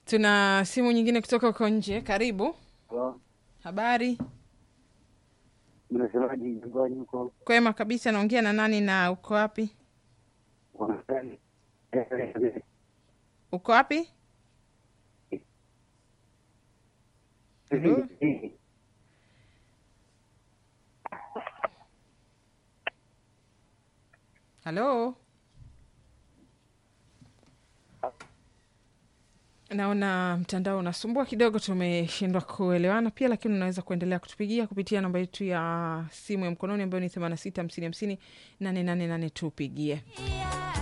Tuna simu nyingine kutoka huko nje. Karibu. Halo, Habari? mnasemaje nyumbani huko? Kwema kabisa. Naongea na nani na uko wapi? Wanasali Uko wapi? Halo? Halo? Naona mtandao unasumbua kidogo, tumeshindwa kuelewana pia, lakini unaweza kuendelea kutupigia kupitia namba yetu ya simu ya mkononi ambayo ni 86 50 50 888 tupigie.